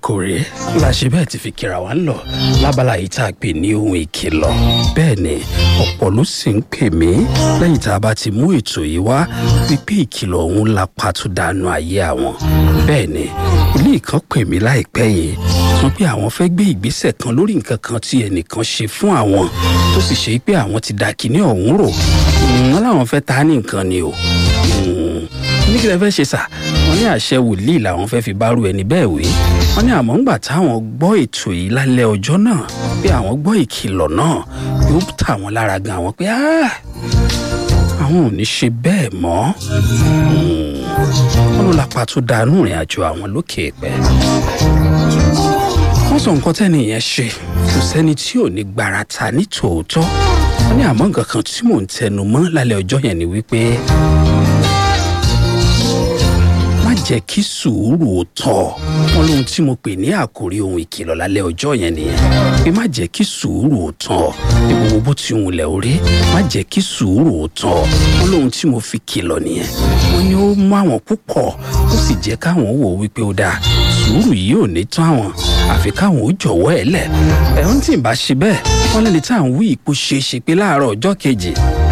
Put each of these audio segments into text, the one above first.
àkòrí la ṣe bẹ́ẹ̀ ti fi kíra wa ń lọ lábala yìí tá a pè ní ohun ìkìlọ̀ bẹ́ẹ̀ ni ọ̀pọ̀ ló sì ń pè mí lẹ́yìn tá a bá ti mú ètò yìí wá wípé ìkìlọ̀ ọ̀hún la pàtó dànù ayé àwọn bẹ́ẹ̀ ni ilé ìkan pè mí láìpẹ́ yìí sọ pé àwọn fẹ́ gbé ìgbésẹ̀ kan lórí nǹkan kan tí ẹnìkan ṣe fún àwọn tó sì ṣe pé àwọn ti da kinní ọ̀hún rò wọn làwọn fẹ́ ta ní nǹkan ni o ní kí lẹ fẹ́ ṣe sà wọ́n ní àṣẹ wòlíì làwọn fẹ́ fi bárú ẹni bẹ́ẹ̀ wé wọ́n ní àmọ́ ńgbà táwọn gbọ́ ètò yìí lálẹ́ ọjọ́ náà pé àwọn gbọ́ ìkìlọ̀ náà yóò tà wọ́n lára gan àwọn pé àwọn ò ní ṣe bẹ́ẹ̀ mọ́ wọ́n ló lápá tó dánú ìrìn àjò àwọn lókè pẹ́ wọ́n sọ nǹkan tẹ́ni yẹn ṣe kò sẹ́ni tí ò ní gbarata ní tòótọ́ wọ́n ní àmọ́ nǹkan kan tí mò ń tẹnu mọ́ lálẹ́ ọjọ́ yẹn ni wípé jẹ́ kí sùúrù ó tọ̀ wọn lóhun tí mo pè ní àkórí ohun ìkìlọ̀ lálẹ́ ọjọ́ yẹn nìyẹn pé má jẹ́ kí sùúrù ó tọ̀ ní gbogbo bó ti ń lẹ̀ orí má jẹ́ kí sùúrù ó tọ̀ wọn lóhun tí mo fi kìlọ̀ nìyẹn wọn ni ó mú àwọn púpọ̀ ó sì jẹ́ káwọn wò wípé ó dáa sùúrù yìí ò ní tán àwọn àfi káwọn ó jọ̀wọ́ ẹ̀ lẹ̀ ẹ̀hún tí ì bá ṣe bẹ́ẹ̀ wọ́n lẹ́ni tá à ń wí ipò ṣe é ṣe pé láàárọ̀ ọjọ́ kejì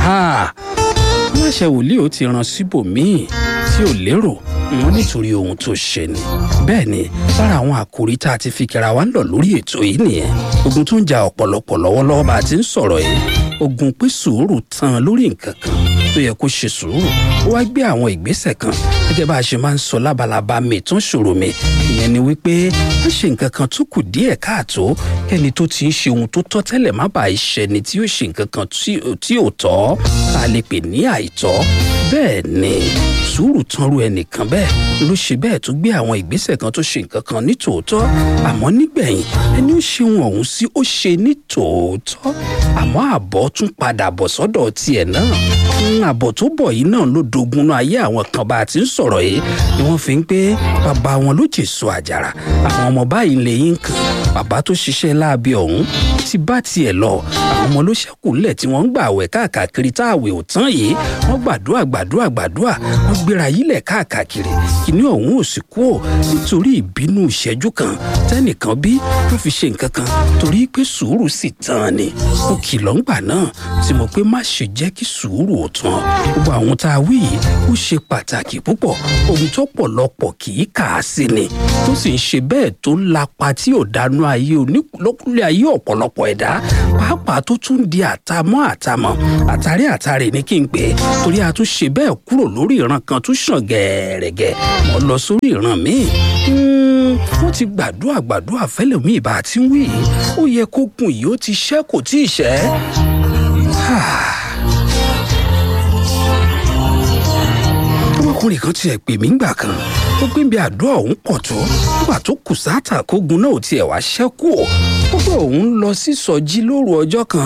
aláṣẹ wòlíì ó ti ràn síbòmíì tí ò lérò wọn nítorí ohun tó ṣe ni bẹ́ẹ̀ ni lára àwọn àkòrí tá a ti fi kíra wa ń lọ lórí ètò yìí nìyẹn ogun tó ń ja ọ̀pọ̀lọpọ̀ lọ́wọ́lọ́wọ́ bá a ti ń sọ̀rọ̀ yìí ogun pé sùúrù tán lórí nǹkan kan tó yẹ kó ṣe sùúrù ó wá gbé àwọn ìgbésẹ̀ kan gẹ́gẹ́ bá a ṣe máa ń sọ lábalábá mi tó ń ṣòro mi ìyẹn ni wípé wọ́n ṣe nǹkan kan tó kù díẹ̀ káàtó kẹ́ni tó ti ń ṣe ohun tó tọ́ tẹ́lẹ̀ má bàa ṣẹni tí yóò ṣe nǹkan kan tí ò tọ́ tá a lè pè ní àìtọ́ bẹ́ẹ̀ ni sùúrù tán ru ẹnìkan bẹ́ẹ̀ ló ṣe bẹ́ẹ̀ tó gbé àwọn ìgbésẹ̀ kan tó ṣe nǹkan kan ní tòótọ́ àmọ́ nígbẹ̀yìn ẹni ó ṣe ohun ọ̀hún sí ó ṣe ní tòótọ́ àmọ́ àbọ̀ tún padà bọ̀ sọ́dọ̀ tiẹ̀ náà àbọ̀ tó bọ̀ yìí náà ló dogun náà ayé àwọn kan bá a ti ń sọ̀rọ̀ yìí ni wọ́n fi ń pé bàbá wọn ló jèso àjàrà àwọn ọmọ báyìí lè yín kan bàbá tó ṣiṣẹ́ láabi ọ̀hún ti bá tiẹ̀ lọ àwọn ọmọ ló ṣẹ́kù ńlẹ̀ tí wọ́n ń gbà àwẹ̀ káàkiri tá àwẹ̀ ò tán yìí wọ́n gbàdúrà gbàdúrà gbàdúrà wọ́n gbéra yílẹ̀ káàkiri kìíní ọ̀hún ò sì kú ò nítorí ìbínú ìṣẹ́jú kan tẹ́nìkan bí tó fi ṣe nǹkan kan torí pé sùúrù sì tán ni ó kìlọ̀ ńgbà náà tí mo pé má ṣe jẹ́ kí sùúrù ò tán gbogbo àwọn tá a wí yìí ó ṣe pàtàkì púpọ̀ ohun tó pọ̀lọpọ̀ kì í kà á sí ni tó sì ń ṣe bẹ́ẹ̀ tó ń lapa tí ò dánú ayé onílọ́kùnrin ayé ọ̀pọ̀lọpọ̀ ẹ̀dá pàápàá tó tún di àtàmọ́ àtàmọ́ àtàrí àtàrí ní kí n pè é torí a tún ṣe bẹ́ẹ̀ kúrò lórí ìran kan tún ṣàn gẹ̀ẹ́rẹ̀gẹ̀ wọ́n lọ sórí ìran míì wọ́n ti gbàdúrà gbàdúrà fẹ́lẹ̀ mí ìbá àti wí yìí ó yẹ kó gun yìí ó ti ṣẹ́ kò tí ì ṣẹ́. ọmọkùnrin kan tiẹ̀ pè mí ńgbà kan ó gbé bí àdúrà òun pọ̀ tó nígbà tó kù sáàtà kógun náà ò tiẹ̀ wá ṣẹ́kù ó ó pé òun lọ sí sọjí lóru ọjọ́ kan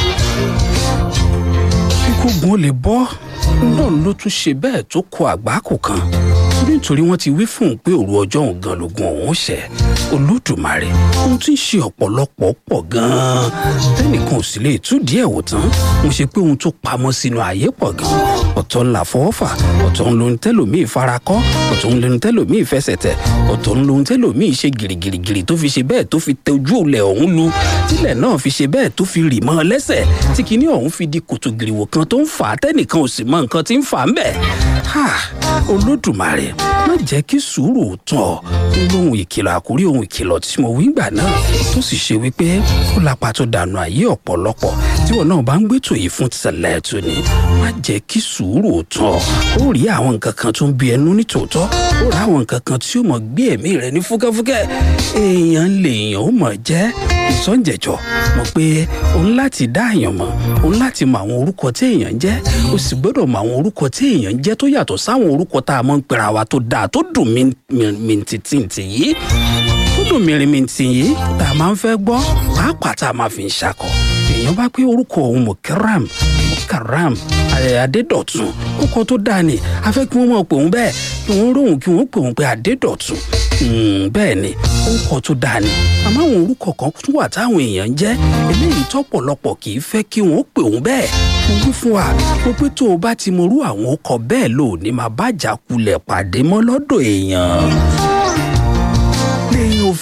kógun ó lè bọ́ náà ló tún ṣe bẹ́ẹ̀ tó kọ àgbákò kan nítorí wọ́n ti wí fún un pé òru ọjọ́ òun gan lógun òun ṣẹ̀ olódùmarè ohun tí ń ṣe ọ̀pọ̀lọpọ̀ pọ̀ gan-an tẹ́nìkan ò sì lè tú díẹ̀ wò tán mo ṣe pé ohun tó pamọ́ sínú ayé pọ̀ gan-an ọ̀tọ̀ ńlá fọwọ́fà ọ̀tọ̀ ń lohun tẹ́lòmíì farakọ́ ọ̀tọ̀ ń lohun tẹ́lòmíì fẹsẹ̀ tẹ̀ ọ̀tọ̀ ń lohun tẹ́lòmíì ṣe gìrìgìrìgìrì tó fi ṣe bẹ́ẹ̀ tó fi tẹ ojú òlẹ̀ ọ̀hún lu tílẹ̀ náà fi ṣe bẹ́ẹ̀ tó fi rì mọ́ ọ lẹ́sẹ̀ tí kinní ọ̀hún fi di kòtò gìrìwò kan tó ń fà á tẹ́nìkan ò sì mọ nǹkan tí ń fà á ń bẹ̀ olódùmarè má jẹ́ kí sùúrù tán lóhun ìkìlọ̀ àkórí ohun ìkìlọ̀ tí mo wí gbà náà tó sì ṣe wípé ó lápá tó dànù ayé ọ̀pọ̀lọpọ̀ tí wọn náà bá ń gbẹ́tò yìí fún tẹ̀lẹ̀ tó ní má jẹ́ kí sùúrù tán ó rí àwọn nǹkan kan tó ń bí ẹnu ní tòótọ́ ó rí àwọn nǹkan kan tí ó mọ̀ gbé ẹ̀mí rẹ ní fúkẹ́fúkẹ́ èèyàn lèèyàn ó mọ̀ jẹ́ ìsọ̀njẹ̀jọ̀ mọ̀ pé òun láti dá èèyàn mọ̀ òun láti mọ àwọn orúkọ tí èèyàn ń jẹ́ ó sì gbọ́dọ̀ mọ àwọn orúkọ tí èèyàn ń jẹ́ tó yàtọ̀ sáwọn orúkọ tá a mọ̀ ń pera wa tó dáa tó dùn mìntìntì yìí tó dùn mìrìmìntì yìí tá a máa ń fẹ́ gbọ́ pàápàá tá a máa fi ń ṣakọ èèyàn bá pé orúkọ òun mukaram mukaram adédọ̀tun orúkọ tó dáa ni a fẹ́ kí wọ́n mọ̀ pé òun bẹ́ẹ̀ kí wọ́n róhùn kí wọ́n pè òun pé adédọ̀tun bẹ́ẹ̀ ni orúkọ tó dáa ni àmọ́ àwọn orúkọ kan tún wà táwọn èèyàn ń jẹ́ eléyìí tọ́pọ̀lọpọ̀ kì í fẹ́ kí wọ́n pè òun bẹ́ẹ̀ mo wí fún wa mo pé tó o bá ti morú àwọn ọkọ̀ bẹ́ẹ̀ lò ní máa bá jà kulẹ̀ pàdé mọ́ lọ́dọ̀ èèyàn lẹ́yìn ò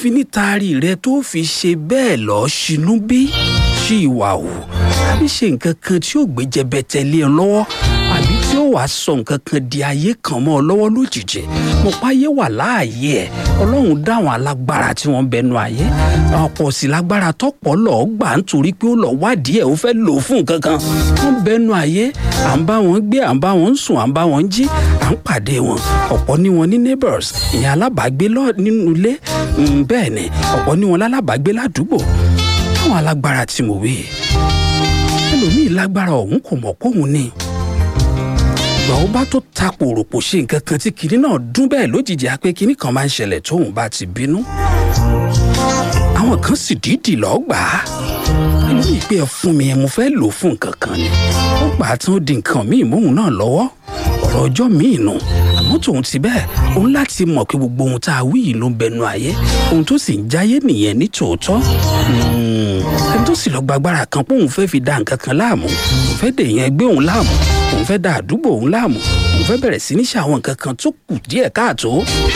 ìfinítari rẹ tó fi ṣe bẹ́ẹ̀ lọ́ọ́ ṣinú bí ṣí ìwà hù àbí ṣe nǹkan kan tí ó gbé jẹbẹtẹ lé ọ lọ́wọ́ àbí tí ó wàá sọ nǹkan kan di ayé kan mọ́ ọ lọ́wọ́ lójijì mo páyé wà láàyè ẹ̀ ọlọ́run dáwọn alágbára tí wọ́n bẹnu ayé ọ̀pọ̀ sí lágbára tọ́pọ̀ lọ́ọ́ gbà nítorí pé ó lọ́ọ́ wádìí ẹ̀ ó fẹ́ lò ó fún nǹkan kan wọ́n bẹnu ayé à ń bá wọn gbé à ń bá wọn sùn à ń bá wọn jí à ń pàdé wọn ọ̀pọ̀ ní wọn ní neighbors ìyẹn alábàágbé nínú ilé bẹ́ẹ̀ ni ọ̀pọ̀ ní wọn lálábàágbé ládùúgbò táwọn alágbára tí mo wí ẹlòmíì lágbára ọ̀hún kò mọ̀ kóhun ni ìgbà ó bá tó ta pòròpò ṣe nǹkan kan tí kinní náà dún bẹ́ẹ̀ lójijì á pé kinní kan máa ń ṣẹlẹ̀ tóun bá ti bínú àwọn kan sì dídì lọ́ọ́ gbà á ẹlòmíì pé ẹ fún mi ẹ mo fẹ́ lò ó fún nǹkan kan ni ó gbà á tán ó di nǹkan míì móhun náà lọ́wọ́ ọ̀rọ̀ ọjọ́ míì nù àmọ́ tòun ti bẹ́ẹ̀ òun láti mọ̀ pé gbogbo ohun tá a wí yìí ló ń bẹnu ayé ohun tó sì ń jáyé nìyẹn ní tòótọ́ ẹni tó sì lọ gbàgbára kan pé òun fẹ́ fi da nǹkan kan láàmú òun fẹ́ dèèyàn ẹgbẹ́ òun láàmú òun fẹ́ da àdúgbò òun láàmú òun fẹ́ bẹ̀rẹ̀ sí ní ṣe àwọn nǹkan kan tó kù díẹ̀ káàtó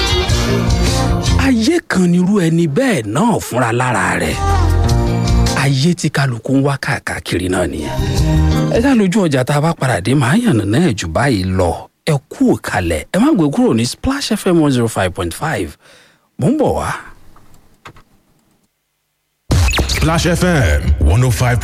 ayé kan nírú ẹni bẹ́ẹ̀ náà fúnra lára rẹ̀ ayé tí kálukú ń wá káàkiri náà nìyẹn ẹ dá lójú ọjà tá a bá padà dé màá yànnà náà jù báyìí lọ ẹ kú òkàlẹ̀ ẹ má gbé kúrò ní splash fm one zero five point five mò ń bọ̀ wá. Splash FM 105.